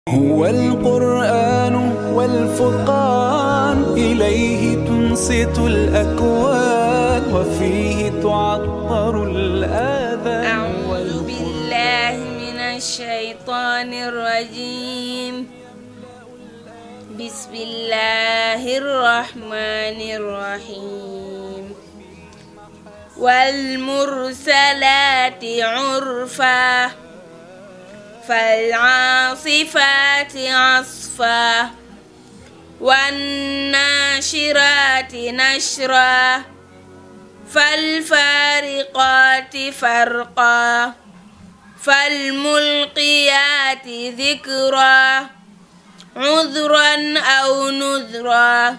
هو القرآن والفرقان إليه تنصت الأكوان وفيه تعطر الآذان أعوذ بالله من الشيطان الرجيم بسم الله الرحمن الرحيم والمرسلات عرفا فالعاصفات عصفا والناشرات نشرا فالفارقات فرقا فالملقيات ذكرا عذرا أو نذرا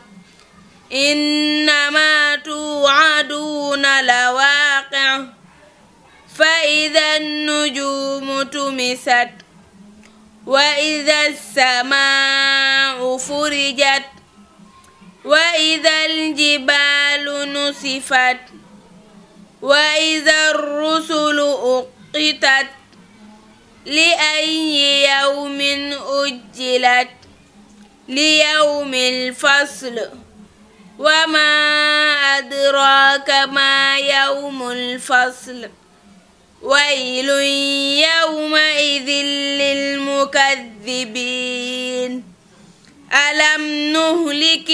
إنما توعدون لواقع فإذا النجوم تمست وإذا السماء فرجت وإذا الجبال نسفت وإذا الرسل أقتت لأي يوم أجلت ليوم الفصل وما أدراك ما يوم الفصل ويل يومئذ للمكذبين ألم نهلك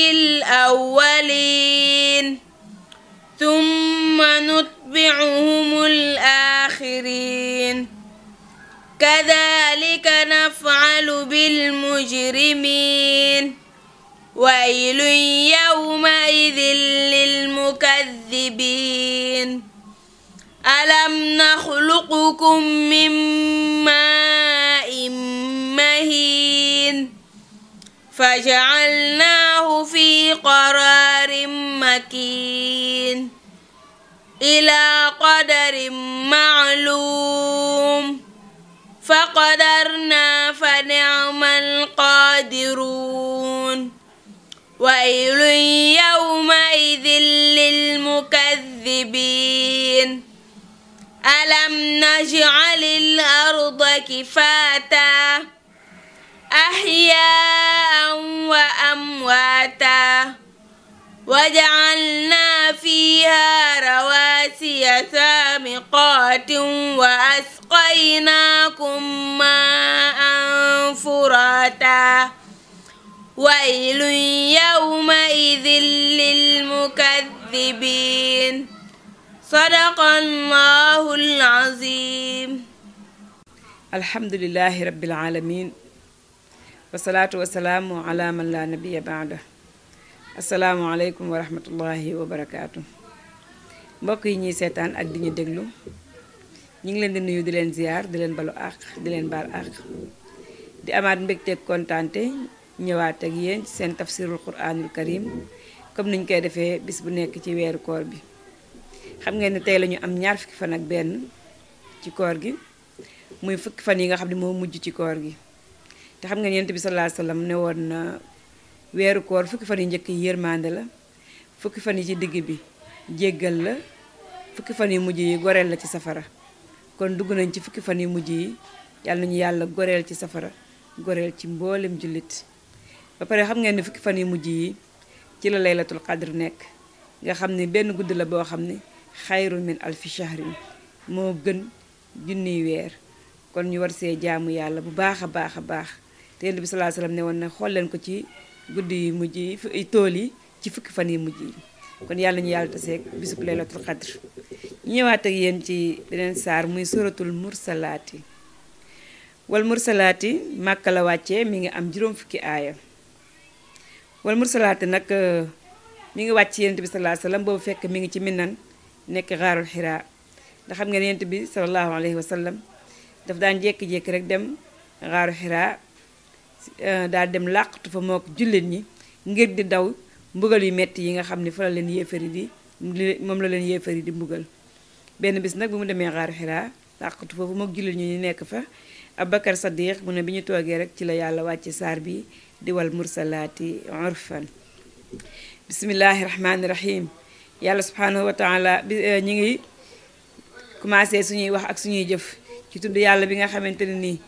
الأولين ثم نتبعهم الآخرين كذلك نفعل بالمجرمين ويل يومئذ للمكذبين ألم نخلقكم من ماء مهين فجعلناه في قرار مكين إلى قدر معلوم فقدرنا فنعم القادرون ويل يومئذ للمكذبين ألم نجعل الأرض كفاتا أحياء وأمواتا وجعلنا فيها رواسي سامقات وأسقيناكم ماء فراتا ويل يومئذ للمكذبين صدق الله العظيم alhamdulilahi rabbil alamin wasalaatu wasalaamu ala man la nabiya baada asalaamualeykum wa rahmatullahi wa barakaatu mbokk yi ñuy seetaan ak di ñu déglu ñu ngi leen di nuyu di leen ziyaar di leen balu àq di leen baal àq di amaat mbégteeg kontaante ñëwaat ak yéen ci seen tafsirul quranul karim comme niñ koy defee bis bu nekk ci weeru koor bi xam ngeen ne tey la ñu am ñaar fukki fan ak benn ci koor gi muy fukki fan yi nga xam ne moo mujj ci koor gi te xam nga yonent bi sallallahu alayhi wasallam ne woon na weeru koor fukki fan yi njëkk yi yërmande la fukki fan yi ci digg bi jéggal la fukki fan yi mujj yi goreel la ci safara kon dugg nañ ci fukki fan yi mujj yi yàlla nañu yàlla goreel ci safara goreel ci mboolem jullit ba pare xam ngeen ne fukki fan yi mujj yi ci la laylatul qadr nekk nga xam ne benn guddi la boo xam ne xayrun min alfi shahrin moo gën junniy weer kon ñu war see jaamu yàlla bu baax a baax a baax te yonent bi sallallahu alayhi wasallam ne woon na xool leen ko ci guddi yu mujj yi tool yi ci fukki fan yi mujj yi kon yàlla ñu yàlla taseeg bisub laylatul qadr ñu ñëwaat ak yéen ci beneen saar muy suratul mursalaati wal mursalaati màkka la wàccee mi ngi am juróom fukki aaya wal mursalaati nag mi ngi wàcc yonent bi sallallahu alayhi wasallam boobu fekk mi ngi ci minan nekk xaarul xiraa ndax xam nga yonent bi sallallahu alayhi wasallam daf daan jékki-jékki rek dem xaaru xiraa daal dem làqatu fa moo ko jullit ñi ngir di daw mbugal yu metti yi nga xam ne fa la leen yéefari di moom la leen yéefari di mbugal benn bis nag bu mu demee xaaru xiraa làqatu foofu mook jullit ñi ñu nekk fa Abubakar Sadiq mu ne bi ñu toogee rek ci la yàlla wàcce saar bi di wal mursalaati urfan bismillahi rahmaani rahim yàlla subhanahu wa taala bi ñi ngi commencé suñuy wax ak suñuy jëf ci tudd yàlla bi nga xamante ne nii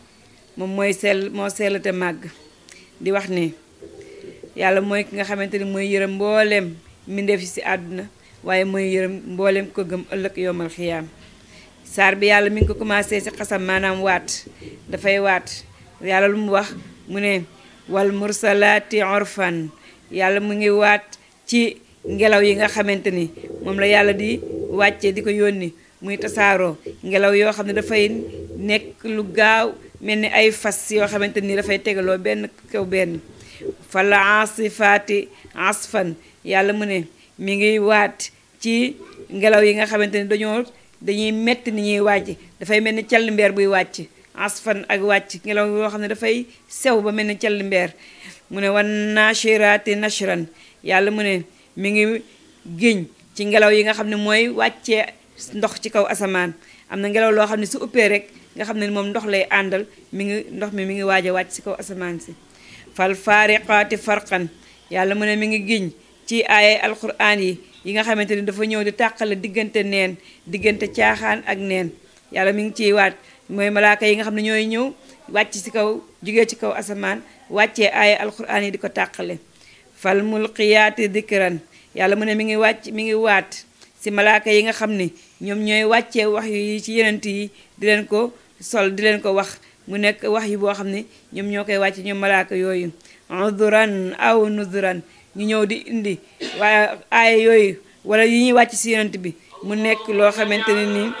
moom mooy sell moo sell te màgg di wax ne yàlla mooy ki nga xamante ni mooy yërëm mbooleem mbindeef yi ci àdduna waaye mooy yërëm mbooleem ko gëm ëllëg yomal xiyaam saar bi yàlla mi ngi ko commencé ci xasam maanaam waat dafay waat yàlla lu mu wax mu ne wal mursalaati orfan yàlla mu ngi waat ci ngelaw yi nga xamante ni moom la yàlla di wàcce di ko yónni muy tasaaroo ngelaw yoo xam ne dafay nekk lu gaaw mel ni ay fas yoo xamante ni dafay tegaloo benn kaw benn fala asifaati asfan yàlla mu ne mi ngi waat ci ngelaw yi nga xamante ni dañoo dañuy metti ni ñuy wàcc dafay mel ni call mbeer buy wàcc asfan ak wàcc ngelaw yoo xam ne dafay sew ba mel ni call mbeer mu ne wan nashiraati nashran yàlla mu ne mi ngi géñ ci ngelaw yi nga xam ne mooy wàccee ndox ci kaw asamaan am na ngelaw loo xam ne su uppee rek nga xam ne moom ndox lay àndal mi ngi ndox mi mi ngi waaj a wàcc ci kaw asamaan si fal faariqaati farqan yàlla mu ne mi ngi giñ ci ay alquran yi yi nga xamante ni dafa ñëw di tàqale diggante neen diggante caaxaan ak neen yàlla mi ngi ciy waat mooy malaaka yi nga xam ne ñooy ñëw wàcc ci kaw jugee ci kaw asamaan wàccee ay alquran yi di ko tàqale fal mulqiyaati dikran yàlla mu ne mi ngi wàcc mi ngi waat si malaaka yi nga xam ne ñoom ñooy wàccee wax yi ci yenent yi di leen ko sol di leen ko wax mu nekk wax yi boo xam ne ñoom ñoo koy wàcce ñoom malaaka yooyu uduran aw nuduran ñu ñëw di indi waaye aaya yooyu wala yi ñuy wàcc si yenent bi mu nekk loo xamante ne nii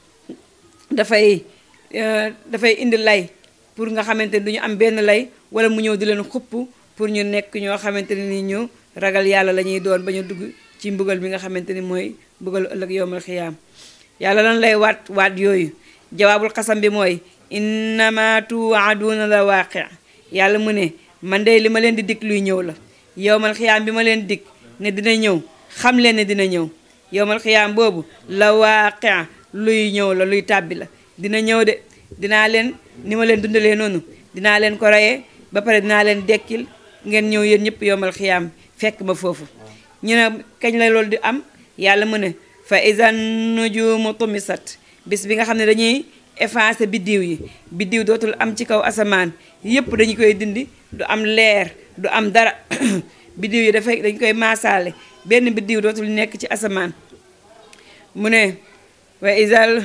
dafay dafay indi lay pour nga xamante ni du ñu am benn lay wala mu ñëw di leen xupp pour ñu nekk ñoo xamante ne ni ñu ragal yàlla la ñuy doon ba ñu dugg ci mbugal bi nga xamante ni mooy mbugalu ëllëg yowmal xiyaam yàlla lan lay waat waat yooyu jawaabul xasam bi mooy innama tuwaaduuna la waaqi yàlla mu ne man de li ma leen di dig luy ñëw la yowmal xiyaam bi ma leen dig ne dina ñëw xam leen ne dina ñëw yowmal xiyaam boobu la waaqi luy ñëw la luy tàbbi la dina ñëw de dinaa leen ni ma leen dundalee noonu dinaa leen ko reyee ba pare dinaa leen dekkil ngeen ñëw yéen ñëpp yowmal xiyaam fekk ma foofu ñu ne kañ la loolu di am yàlla mu ne fa isan nujumu tumisat bis bi nga xam ne dañuy effacer biddiw yi biddiw dootul am ci kaw asamaan yépp dañu koy dindi du am leer du am dara biddiw yi dafay dañ koy maasaale benn biddiw dootul nekk ci asamaan mu ne wa isal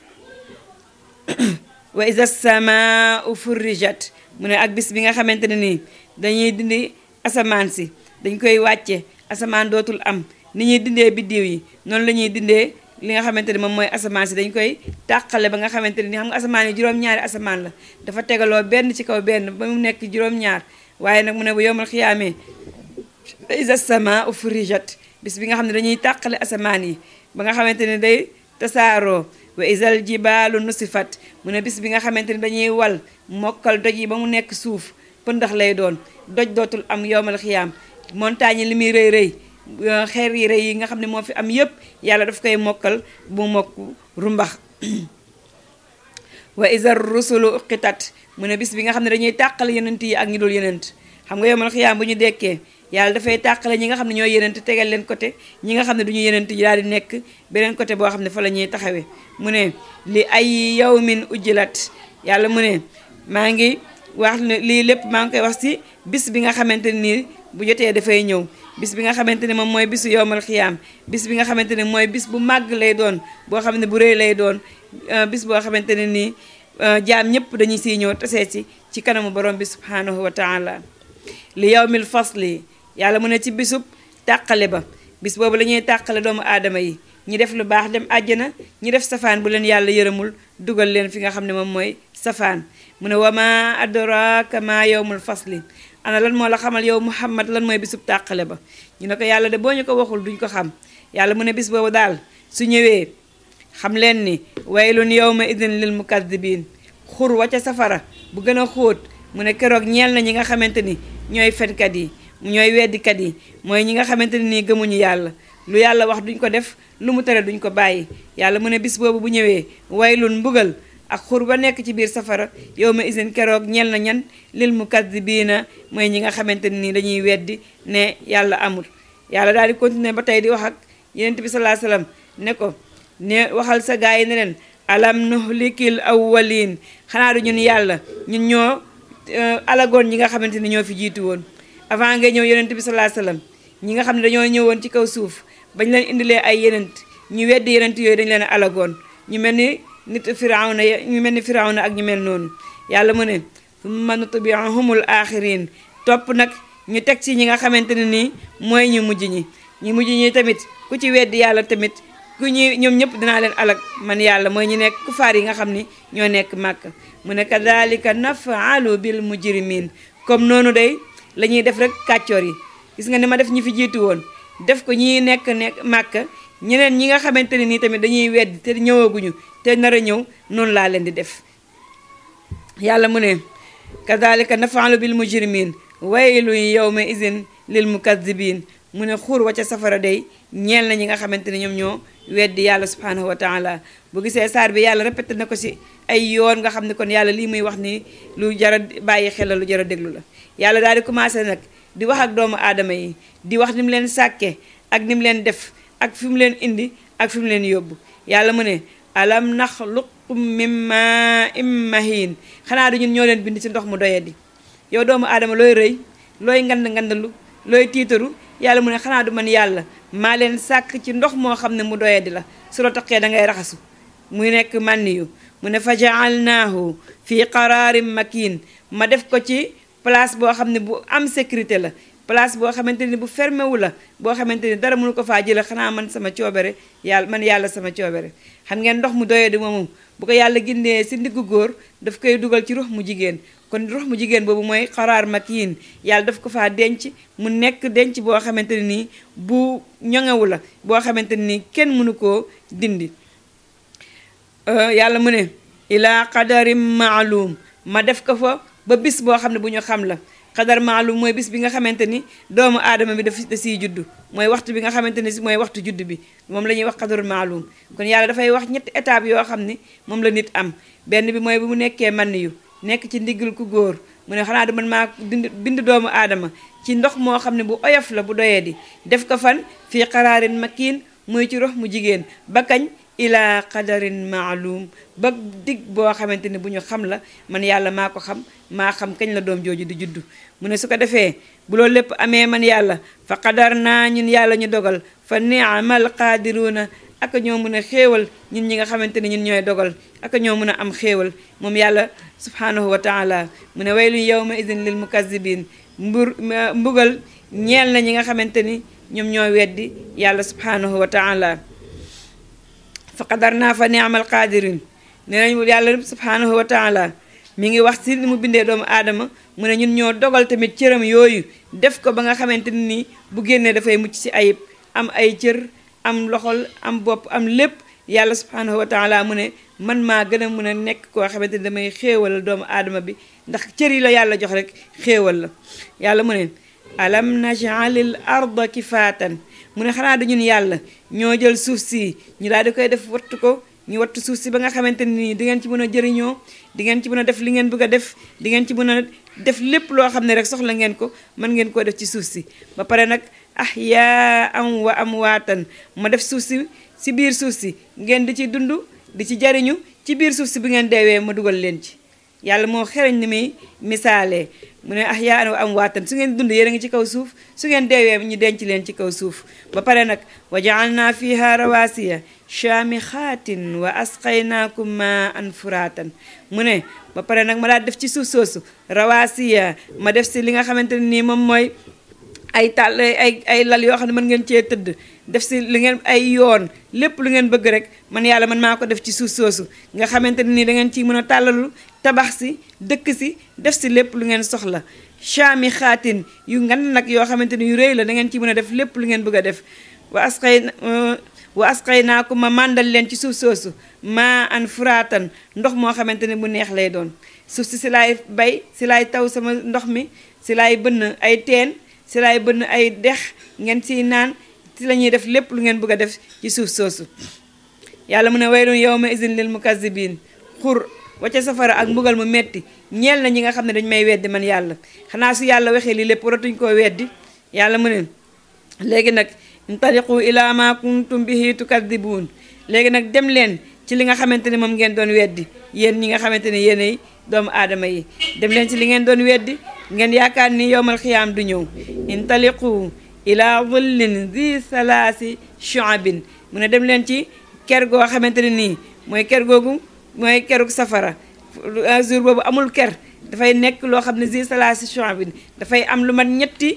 wa isa samaau furrijat mu ne ak bis bi nga xamante ne nii dañuy dindi asamaan si dañ koy wàcce asamaan dootul am ni ñuy dindee biddiw yi noonu la ñuy dindee li nga xamante ne moom mooy asamaan si dañ koy tàqale ba nga xamante ne ni xam nga asamaan yi juróom-ñaari asamaan la dafa tegaloo benn ci kaw benn ba mu nekk juróom-ñaar waaye nag mu ne bu yomal xiyaamee isa sama ufrijat bis bi nga xam ne dañuy tàqale asamaan yi ba nga xamante ne day tasaaroo wa isal jibaalu nusifat mu ne bis bi nga xamante ne dañuy wal mokkal doj yi ba mu nekk suuf pëndax lay doon doj dootul am yomal xiyaam montagne yi li muy rëy rëy xeer yi rëy yi nga xam ne moo fi am yépp yàlla daf koy mokkal bu mokk rumbax wa isar rusulu uqitat mu ne bis bi nga xam ne dañuy tàqale yenent yi ak ñi dul yenent xam nga yomal xiyaam bu ñu dekkee yàlla dafay tàqale ñi nga xam ne ñooy yenent tegal leen côté ñi nga xam ne du ñu yenent yi daal di nekk beneen côté boo xam ne fa la ñuy taxawee mu ne li ay yawmin ujjilat yàlla mu ne maa ngi wax ne lii lépp maa ngi koy wax ci bis bi nga xamante nii bu jotee dafay ñëw bis bi nga xamante ne moom mooy bisu yowmal xiyaam bis bi nga xamante ne mooy bis bu màgg lay doon boo xam ne bu rëy lay doon bis boo xamante ne nii jaam ñëpp dañuy siy ñëw tasee ci ci kanamu borom bi subhanahu wa taala li yawmil fasli yàlla mu ne ci bisub tàqale ba bis boobu la ñuy tàqale doomu aadama yi ñi def lu baax dem àjjana ñi def safaan bu leen yàlla yërëmul dugal leen fi nga xam ne moom mooy safaan mu ne wama adraka ma yawmul fasli ana lan moo la xamal yow muhammad lan mooy bisub tàqale ba ñu ne ko yàlla de boo ñu ko waxul duñ ko xam yàlla mu ne bis boobu daal su ñëwee xam leen ni waylun yawma idin lil mukadibin xur wa ca safara bu gën a xóot mu ne keroog ñeel na ñi nga xamante ni ñooy fenkat yi ñooy weddikat yi mooy ñi nga xamante ne nii gëmuñu yàlla lu yàlla wax duñ ko def lu mu tere duñ ko bàyyi yàlla mu ne bis boobu bu ñëwee waylun mbugal ak xur ba nekk ci biir safara yow ma isin keroog ñel na ñan lil mukazzibiina mooy ñi nga xamante ne nii dañuy weddi ne yàlla amul yàlla daal di continuer ba tey di wax ak yenent bi salaa salaam ne ko ne waxal sa gaa yi ne leen alam nuhlikil awwalin xanaa du ñun yàlla ñun ñoo alagoon ñi nga xamante ni ñoo fi jiitu woon avant ngay ñëw yonent bi salaa sallam ñi nga xam ne dañoo ñëwoon ci kaw suuf bañ leen indilee ay yenent ñu weddi yenent yooyu dañ leen alagoon ñu mel ni nit firawna ñu mel ni firawna ak ñu mel noonu yàlla mu ne summa nutbi'uhumul axirin topp nag ñu teg ci ñi nga xamante ne nii mooy ñu mujj ñi ñu mujj ñi tamit ku ci weddi yàlla tamit ku ñi ñoom ñëpp dinaa leen alag man yàlla mooy ñu nekk kufaar yi nga xam ni ñoo nekk màkk mu ne kadalika nafaalu bil mujrimin comme noonu day la ñuy def rek kàccoor yi gis nga ni ma def ñi fi jiitu woon def ko ñi nekk nekk màkk ñeneen ñi nga xamante ne nii tamit dañuy weddi te ñëwaguñu te nar a ñëw noonu laa leen di def yàlla mu ne kadalika nafaalu bil mujrimin waylun yawma izin lil mukazibin mu ne xuur wa ca safara day ñeel na ñi nga xamante ne ñoom ñoo weddi yàlla subhanahu wa taala bu gisee saar bi yàlla répété na ko si ay yoon nga xam ne kon yàlla lii muy wax ni lu jara bàyyi xel la lu jara déglu la yàlla daal di commencé nag di wax ak doomu aadama yi di wax ni mu leen sàkke ak ni mu leen def ak fi mu leen indi ak fi mu leen yóbbu yàlla mu ne alam naxluqkum min maa'in mahiin xanaa du ñun ñoo leen bind ci ndox mu doyadi yow doomu aadama looy rëy looy ngand ngandalu looy tiitaru yàlla mu ne xanaa du man yàlla maa leen sàkk ci ndox moo xam ne mu doyadi la su la taqee da ngay raxasu muy nekk mànni yu mu ne fa jaalnaahu fii qaraarin makin ma def ko ci place boo xam ne bu am sécurité la place boo xamante ni bu fermé wu la boo xamante ni dara mënu ko faa jële xanaa man sama coobere yàlla man yàlla sama coobere xam ngeen ndox mu doyadi moomu bu ko yàlla gindee si ndiggu góor daf koy dugal ci rox mu jigéen kon rox mu jigéen boobu mooy xaraar makiin yàlla daf ko faa denc mu nekk denc boo xamante ne nii bu ñoŋewu la boo xamante ne nii kenn mënu koo dindi yàlla mu ne ilaa qadarim maalum ma def ko fa ba bis boo xam ne bu ñu xam la xadar maalum mooy bis bi nga xamante ni doomu aadama bi daf da siy juddu mooy waxtu bi nga xamante ni mooy waxtu juddu bi moom la ñuy wax xadarul maalum kon yàlla dafay wax ñetti étape yoo xam ni moom la nit am benn bi mooy bu mu nekkee man yu nekk ci ndiggal ku góor mu ne xanaa du man maa bind bind doomu aadama ci ndox moo xam ne bu oyof la bu doyee di def ko fan fii qaraarin makiin muy ci rox mu jigéen ba kañ ilaa qadarin maalum ba dig boo xamante ne bu ñu xam la man yàlla maa ko xam maa xam kañ la doom jooju di juddu mu ne su ko defee bu loolu lépp amee man yàlla fa qadar naa ñun yàlla ñu dogal fa niamal qaadiruuna ak ñoo mën a xéewal ñun ñi nga xamante ne ñun ñooy dogal ak ñoo mën a am xéewal moom yàlla subhanahu wa taala mu ne waylun yawma idin lil mukazibin mbur mbugal ñeel na ñi nga xamante ni ñoom ñoo weddi yàlla subhanahu wa taala fa qadar naa fa niamal qaadirin ne nañ yàlla subhanahu wa taala mi ngi wax si ni mu bindee doomu aadama mu ne ñun ñoo dogal tamit cëram yooyu def ko ba nga xamante ni nii bu génnee dafay mucc si ayib am ay cër am loxol am bopp am lépp yàlla subhanahu wa taala mu ne man maa gën a mun a nekk koo xamante ni damay xéewal doomu aadama bi ndax cër yi la yàlla jox rek xéewal la yàlla mu ne alam najalil arda kifaatan mu ne xanaa du ñun yàlla ñoo jël suuf si ñu daal di koy def wattu ko ñu wattu suuf si ba nga xamante ni nii di ngeen ci mën a jëriñoo di ngeen ci mën a def li ngeen bëgg a def di ngeen ci mën a def lépp loo xam ne rek soxla ngeen ko mën ngeen koo def ci suuf si ba pare nag ah yaa am wa am waatan ma def suuf si si biir suuf si ngeen di ci dund di ci jariñu ci biir suuf si bu ngeen deewee ma dugal leen ci yàlla moo xereñ ni muy misaalee mu ne ah yaa wa am waatan su ngeen dund yéen a ngi ci kaw suuf su ngeen deewee ñu denc leen ci kaw suuf ba pare nag wa jaalna fiha rawasiya shaamixaatin wa asqaynaakum ma an furaatan mu ne ba pare nag ma daal def ci suuf soosu rawasiya ma def si li nga xamante ne nii moom mooy ay tàll ay ay lal yoo xam ne mën ngeen cee tëdd def si li ngeen ay yoon lépp lu ngeen bëgg rek man yàlla man maa ko def ci suuf soosu nga xamante ne nii da ngeen ciy mën a tàllalu tabax si dëkk si def si lépp lu ngeen soxla chaami xaatin yu ngan nag yoo xamante ni yu rëy la da ngeen ci mën a def lépp lu ngeen bëgg a def wa asqay wa asqay naa ko ma màndal leen ci suuf soosu maa an furaatan ndox moo xamante ne bu neex lay doon suuf si si laay bay si laay taw sama ndox mi si laay bënn ay teen si laay bënn ay dex ngeen siy naan si la ñuy def lépp lu ngeen bëgg a def ci suuf soosu yàlla mu ne waylun yawma izin lil mukazzibin xur wacca safara ak mbugal mu metti ñeel na ñi nga xam ne dañ may weddi man yàlla xanaa su yàlla waxee lii lépp waratuñ koo weddi yàlla mu ne léegi nag intaliqu ila ma kuntum bihi tukadibuun léegi nag dem leen ci li nga xamante ne moom ngeen doon weddi yéen ñi nga xamante ne yéenay doomu aadama yi dem leen ci li ngeen doon weddi ngeen yaakaar ni yowmal xiyaam du ñëw intaliqu ila dhillin zi salaasi shu'abin mu ne dem leen ci ker goo xamante ne nii mooy ker googu mooy keruk safara jour boobu amul ker dafay nekk loo xam ne zi salaasi shu'abin dafay am lu mat ñetti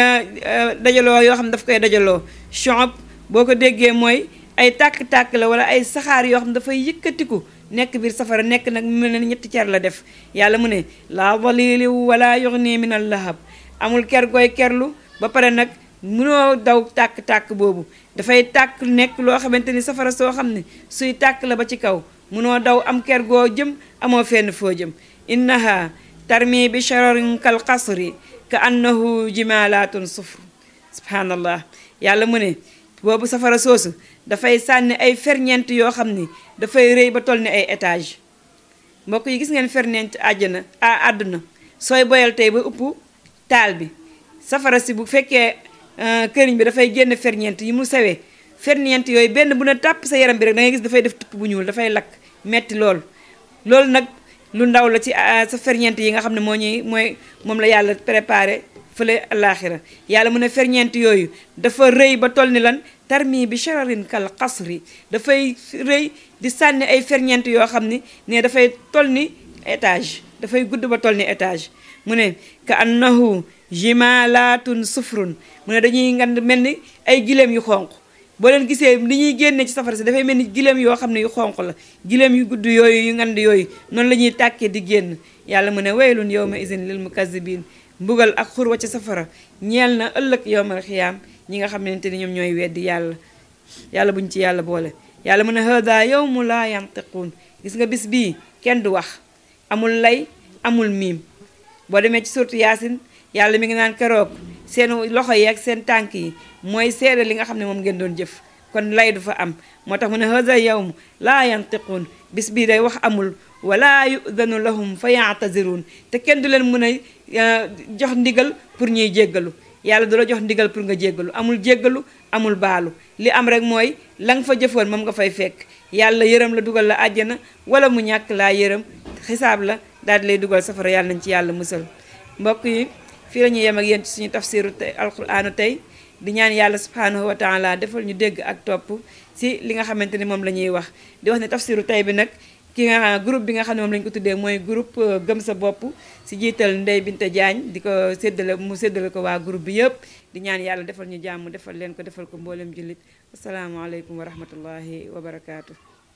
dajaloo yoo xam ne daf koy dajaloo shu'ab boo ko déggee mooy ay tàkk-tàkk la wala ay saxaar yoo xam ne dafay yëkkatiku nekk biir safara nekk nag mu ne ñetti cer la def yàlla mu ne laa dalili wala yughni min al lahab amul ker gooy kerlu ba pare nag mënoo daw tàkk-tàkk boobu dafay tàkk nekk loo xamante ni safara soo xam ne suy tàkk la ba ci kaw mënoo daw am ker goo jëm amoo fenn foo jëm innaha tarmi bi shararin kal qasri ka annahu jimalatun sufr subhanallah yàlla mu ne boobu safara soosu dafay sànni ay ferñeent yoo xam ni dafay rëy ba toll ni ay étage mbokk yi gis ngeen ferñeent àjjana a àdduna sooy boyal tey ba upp taal bi safara si bu fekkee këriñ bi dafay génn ferñeent yi mu sewee ferñeent yooyu benn bu ne tàpp sa yaram bi rek da ngay gis dafay def tupp bu ñuul dafay lakk metti lool loolu nag lu ndaw la ci sa ferñeent yi nga xam ne moo ñuy mooy moom la yàlla préparé fële alaaxira yàlla mu ne ferñeent yooyu dafa rëy ba toll ni lan tarmi bi shararin kal qasri dafay rëy di sànni ay ferñeent yoo xam ni ne dafay toll ni étage dafay gudd ba toll ni étage mu ne ka annahu jimalatun sufrun mu ne dañuy ngand mel ni ay gileem yu xonq boo leen gisee li ñuy génne ci safara si dafay mel ni gileem yoo xam ne yu xonq la gileem yu gudd yooyu yu ngand yooyu noonu la ñuy tàkkee di génn yàlla mu ne waylun yawma izin lil mukazzibin mbugal ak xurwa ci safara ñeel na ëllëg yowmal xiyaam ñi nga xamante ni ñoom ñooy weddi yàlla yàlla buñ ci yàlla boole yàlla mu ne hada yawmu laa yantiquun gis nga bis bii kenn du wax amul lay amul miim boo demee ci surtu yaasin yàlla mi ngi naan keroog seen loxo yi ak seen tànk yi mooy seede li nga xam ne moom ngeen doon jëf kon lay du fa am moo tax mu ne hada yawmu laa yantiquun bis bii day wax amul wala yudanu lahum fa yaataziruun te kenn du leen mën a jox ndigal pour ñuy jéggalu yàlla du la jox ndigal pour nga jéggalu amul jéggalu amul baalu li am rek mooy la nga fa jëfoon moom nga fay fekk yàlla yërëm la dugal la àjjana wala mu ñàkk laa yërëm xisaab la daal di lay dugal safara yàlla nañ ci yàlla musal mbokk yi fii la ñuy yem ak yéen ci suñu tafsiru tey alquraanu tey di ñaan yàlla subhanahu wa taala defal ñu dégg ak topp si li nga xamante ni moom la ñuy wax di wax ne tafsiru tey bi nag ki nga groupe bi nga xam ne moom lañu ko tuddee mooy groupe gëm sa bopp si jiital Ndey Binte Diagne di ko séddale mu séddale ko waa groupe bi yëpp di ñaan yàlla defal ñu jàmm defal leen ko defal ko mboolem jullit asalaamaaleykum wa rahmatullahi wa barakaatu.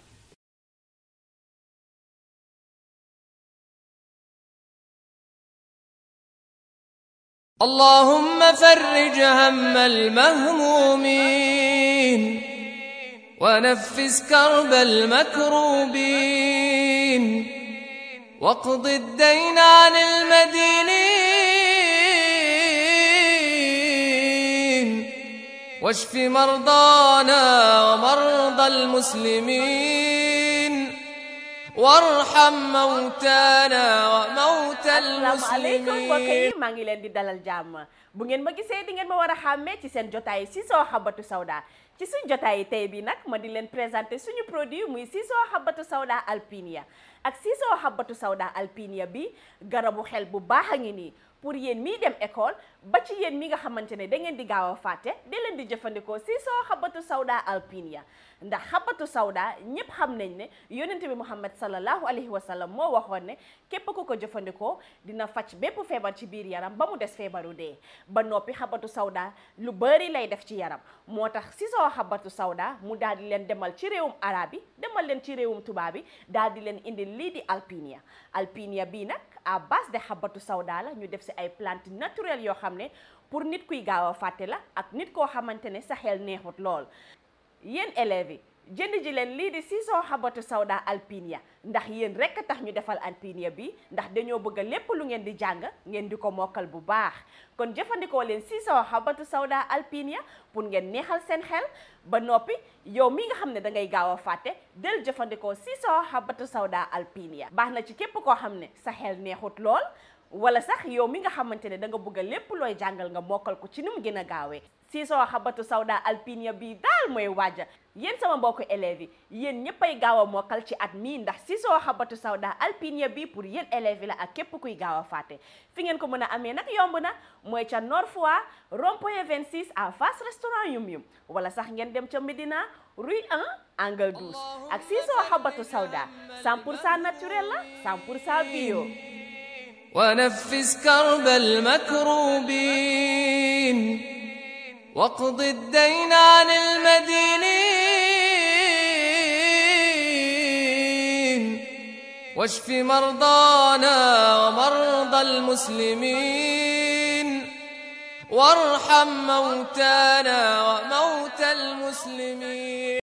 اللهم فرج هم المهمومين ونفس كرب المكروبين واقض الدين عن المدينين واشف مرضانا ومرضى المسلمين وارحم موتانا وموتى asalaamaaleykum mbokk yi المسلمين maa ngi leen di dalal jàmm bu ngeen ma gisee di ngeen ma war a xàmmee ci seen jotaay Sissoko Habbatu Sauda ci suñ jotaay tey bi nag ma di leen présenter suñu produit muy Sissoko Habbatu Sauda Alpinia ak Sissoko Habbatu Sauda Alpinia bi garabu xel bu baax a ngi nii pour yéen mii dem école ba ci yéen mi nga xamante ne da ngeen di gaaw a fàtte di leen di jëfandikoo Sissoko Habbatu Sauda Alpinia ndax Habbatu Sauda ñépp xam nañ ne yonent bi Muhammad sallallahu alayhi wa sallam moo waxoon ne képp ku ko jëfandikoo dina faj bépp feebar ci biir yaram ba mu des feebaru dee ba noppi Habbatu Sauda lu bari lay def ci yaram moo tax Sissoko Habbatu Sauda mu daal di leen demal ci réewum arab yi demal leen ci réewum tubaab bi daal di leen indi lii di Alpinia Alpinia bii nag à base de Habbatu Sauda la ñu def si ay plantes naturelles yoo xam ne pour nit kuy gaaw a fàtte la ak nit koo xamante ne sa xel neexut lool yéen élèves yi jënd ji leen lii di Sissoko Habbatu Sauda Alpinia ndax yéen rekk tax ñu defal Alpinia bi ndax dañoo bëgg lépp lu ngeen di jàng ngeen di ko mokkal bu baax kon jëfandikoo leen Sissoko Habbatu Sauda Alpinia pour ngeen neexal seen xel ba noppi yow mi nga xam ne da ngay gaaw a fàtte del jëfandikoo Sissoko Habbatu Sauda Alpinia baax na ci képp koo xam ne sa xel neexut lool wala sax yow mi nga xamante ne da nga bëgg a lépp looy jàngal nga mokkal ko ci ni mu gën a gaawee Siso Habbatu Sauda Alpinia bii daal mooy waaja yéen sama mbokku élèves yi yéen ñëppay gaaw a mokkal ci at mii ndax Siso Habbatu Sauda Alpinia bii pour yéen élèves yi la ak képp kuy gaaw a fàtte fi ngeen ko mën a amee nag yomb na mooy ca Nord Foire rond-point 26 à face restaurant Yum Yum wala sax ngeen dem ca Médina rue 1 angle 12 ak Siso Habbatu Sauda 100 pour cent naturel la 100 pour cent bio ونفس كرب المكروبين واقض الدين عن المدينين واشف مرضانا ومرضى المسلمين وارحم موتانا وموتى المسلمين